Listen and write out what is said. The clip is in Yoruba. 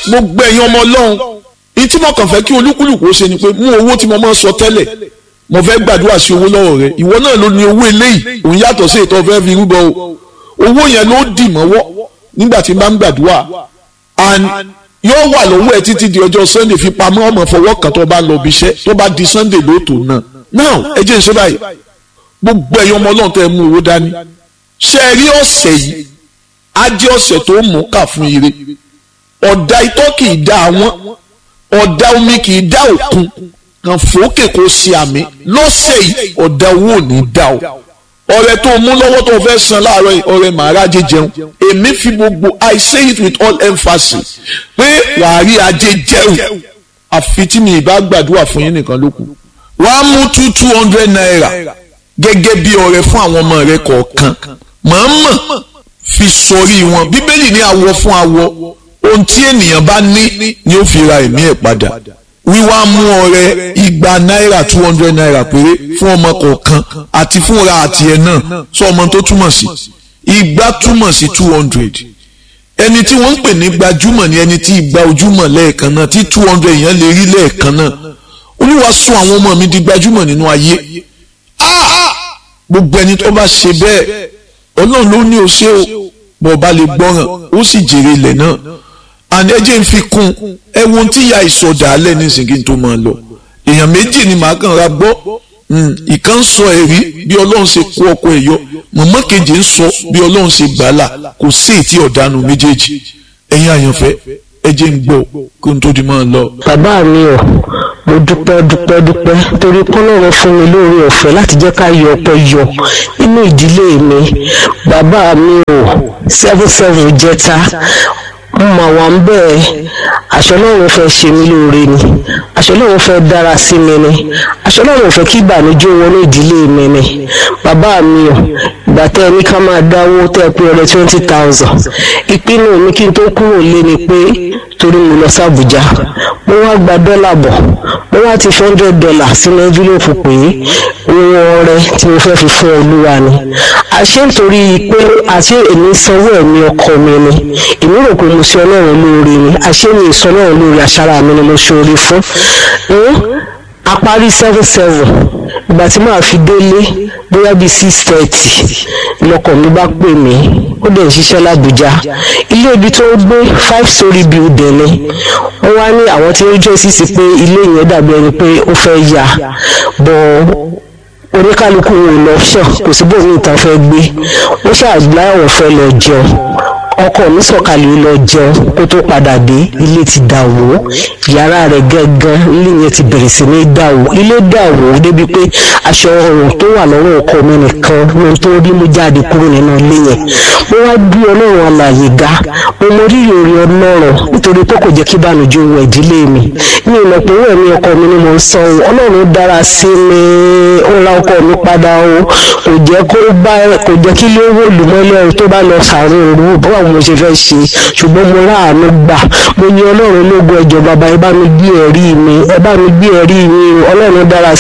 gbogbo ẹ̀yin ọmọ ọlọ́run ní tí mo kàn fẹ́ kí olúkúlùkù ó ṣe ni pé mú owó tí mo máa ń sọ tẹ́lẹ̀ mo fẹ́ gbàdúrà sí owó lọ́wọ́ rẹ ìwọ náà ló ní owó eléyìí òun yàtọ̀ sí ètò ọ̀fẹ́ fi rúbọ o owó yẹn ló dì mọ́wọ́ nígbà tí n bá ń gbàdúrà and yóò wà lọ́wọ́ ẹ títí di ọjọ́ sunday fi pamọ́ ọmọ fọwọ́ kan tó bá lọ bí iṣẹ́ tó bá di sunday lóòótọ́ náà now ẹ jẹ́ ìṣe báyìí gbogbo ẹ̀yin ọmọ ọlọ́run tẹ́ ẹ mú owó dání ṣe é rí ọ̀sẹ̀ yìí á jẹ́ ọ̀sẹ̀ tó mú kà fún ire ọ̀dà itọ́ kì í dá àwọn ọ̀dà omi kì í dá òkun kan fòókè kó ṣe àmì lọ́sẹ̀ yìí ọ̀dà owó ò ní dá o ọrẹ tó mú lọ́wọ́ tó fẹ́ san láàárọ̀ yìí ọrẹ màárà ajé jẹun èmi fi gbogbo I say it with all emphasis pé wàá rí ajé jẹun àfi tí mi ìbá gbàdúrà fún yín nìkan ló kù wàá mú two two hundred naira gẹ́gẹ́ bí ọrẹ fún àwọn ọmọ rẹ kọ̀ọ̀kan mọ̀ọ́mọ̀ fi sọrí wọn bíbélì ní awọ fún awọ ohun tí ènìyàn bá ní ni ó fi ra ẹ̀mí ẹ̀ padà wíwá mú ọrẹ igba náírà two hundred naira péré fún ọmọ kọ̀ọ̀kan àti fúnra àti ẹ̀ náà sọ ọmọ tó túmọ̀ sí igba túmọ̀ sí two hundred ẹni tí wọ́n ń pè ní gbajúmọ̀ ni ẹni tí igba ojúmọ̀ lẹ́ẹ̀kan náà tí two hundred yẹn lè rí lẹ́ẹ̀kan náà olúwa sọ àwọn ọmọ mi di gbajúmọ̀ nínú ayé gbogbo ẹni tó bá ṣe bẹ́ẹ̀ ọlọ́run ló ní o ṣe o bọ̀ bá lè gbọ́ràn ó sì jèrè ilẹ̀ náà àní ẹjẹ́ ń fi kún ẹ wo tí ìyá ìsọdà alẹ́ nísìnyí kí n tó máa lọ èèyàn méjì ni màá kàn ra gbọ́ ìkan ń sọ ẹ̀rí bí ọlọ́run ṣe kó ọkọ ẹ̀ yọ mọ̀mọ́ kejì ń sọ bí ọlọ́run ṣe gbà á là kò sí ètí ọ̀dànù méjèèjì ẹ̀yin àyànfẹ́ ẹjẹ́ ń gbọ́ kí n tó di máa lọ. bàbá mi ò mo dúpẹ́ dúpẹ́ dúpẹ́ torí kọ́lọ́run fún mi lóore ọ̀fẹ́ láti jẹ́ ká yọ ọpẹ́ yọ nínú ìdílé mi bàbá mi ò seven seven jẹta mo mà wà ń bẹ́ẹ̀ aṣọ Ọlọ́run fẹ́ ṣe mí lóore ni aṣọ Ọlọ́run fẹ́ dára sí mi ni aṣọ Ọlọ́run fẹ́ kí ìbànújẹ́ wọnú ìdílé mi ni bàbá mi ò ìgbà tẹ́ ẹ ní ká máa dáwó tẹ́ ẹ pé ọ̀rẹ́ twenty thousand ìpinnu mi kí n tó kúrò lé ni pé torí mo lọ sí Àbújá mo wá gba dọ́là bọ̀ mo wá ti four hundred dollar sínú envelope pé owó ọrẹ tí mo fẹ́ fi fún Olúwa ni àṣé nítorí pé àṣé èmi sanwó ẹ̀mí ọkọ mi ni èmi rò pé mo ṣe Ọlọ́run lóore ni àṣé mi ìsọ Ọlọ́run lóore àṣàrà mi ni mo ṣe oore fún a parí seven seven ìgbà tí màá fi délé bóyá bíi six thirty lọkọ mi bá pè mí ó dẹ̀ ń ṣiṣẹ́ l'Àbújá ilé ibi tó ń gbé five story building ni wọ́n wá ní àwọn tí ó jẹ́ sísì pé ilé yẹn dàbí ẹni pé ó fẹ́ yà bọ̀ oníkálukú wọn ò lọ ṣàn kò sí bóun ní ìtàn fẹ́ gbé ó ṣàgbá àwọn fẹ́ lọ jẹun ọkọ mi sọ̀kalẹ̀ lọ jẹun kó tó padà dé ilé ti dà wó yàrá rẹ̀ gángan ilé yẹn ti bẹ̀rẹ̀ sí ní dà wó ilé dà wó débi pé aṣọ ọrùn tó wà lọ́wọ́ ọkọ mi nìkan ló tó rí mú jáde kúrò nínú ilé yẹn mo wá bí ọlọ́run alàyè ga mo mọ rírì orí ọlọ́run nítorí pé kò jẹ́ kí ìbànújẹ́ wọ ìdílé mi mi ò mọ̀ pé owó ẹ̀mí ọkọ mi ni mo ń san o ọlọ́run dára sí mi ó ra ọkọ mi padà o kò jẹ́ kó bá kò jẹ́ kí ló wò lùmọ́lẹ́ tó bá lọ sàárè òru báwo mo ṣe fẹ́ ṣe ṣùgbọ́n mo ráàánú gbà mo ní ọlọ́run lógo ẹjọ́ bàbá ẹ bá mi gbé ẹ̀rí mi ẹ bá mi gbé ẹ̀rí mi ọlọ́run dára